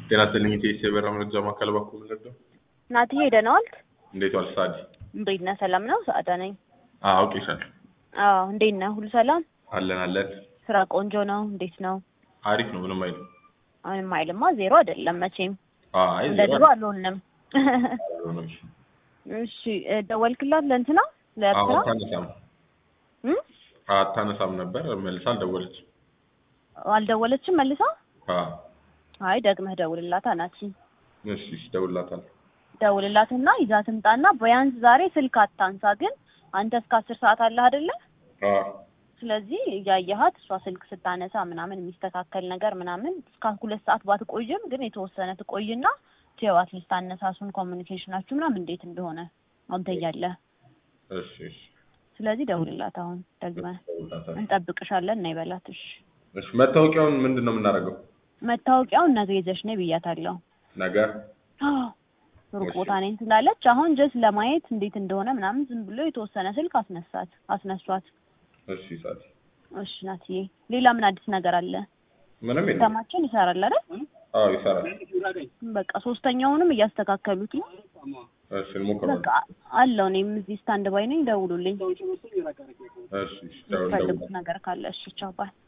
ጤና ይስጥልኝ ኢቴስ የበራ መረጃ ማዕከል በኩል ምንድነው? ናትዬ ደህና ዋልክ? እንዴት ዋልሽ ሳዲ? እንዴት ነህ? ሰላም ነው? ሰዓዳ ነኝ። አዎ አውቄሻለሁ። አዎ እንዴት ነህ? ሁሉ ሰላም? አለን አለን። ስራ ቆንጆ ነው? እንዴት ነው? አሪፍ ነው። ምንም አይልም። አሁንም አይልማ ዜሮ አይደለም መቼም አይ እንደ ድሮ አልሆንም። አልሆነም። እሺ እ ደወልክላት ለእንትና አዎ ለኤርትራ አታነሳም እም? አታነሳም ነበር መልሳ አልደወለችም። አልደወለችም መልሳ? አዎ አይ ደግመህ ደውልላት ናቲ። እሺ እሺ እደውልላታለሁ። ደውልላትና ይዛ ትምጣና ቢያንስ ዛሬ ስልክ አታንሳ። ግን አንተ እስከ አስር ሰዓት አለህ አይደለ? አዎ ስለዚህ እያየሃት እሷ ስልክ ስታነሳ ምናምን የሚስተካከል ነገር ምናምን እስከ ሁለት ሰዓት ባትቆይም ግን የተወሰነ ትቆይና ትየው አትሊስት አነሳሱን ኮሚኒኬሽናችሁ ምናምን እንዴት እንደሆነ አንተ እያለህ እሺ እሺ ስለዚህ ደውልላት አሁን ደግመህ እደውልላታለሁ። እንጠብቅሻለን እና ይበላት እሺ እሺ መታወቂያውን ምንድን ነው የምናደርገው? መታወቂያውን ነገ ይዘሽ ነይ ብያታለሁ ነገር አዎ ሩቅ እሺ። ቦታ ነኝ ስላለች አሁን ጀስት ለማየት እንዴት እንደሆነ ምናምን ዝም ብሎ የተወሰነ ስልክ አስነሳት አስነሷት እሺ ሳዲ እሺ ናትዬ ሌላ ምን አዲስ ነገር አለ ምንም የለም። ሲስተማችን ይሰራል አይደል አዎ ይሰራል። በቃ ሶስተኛውንም እያስተካከሉት ነው እሺ እንሞክረዋለን። በቃ አለው እኔም እዚህ ስታንድ ባይ ነኝ ደውሉልኝ እሺ እሺ የምትፈልጉት ደውል ነገር ካለ እሺ ቻው ባይ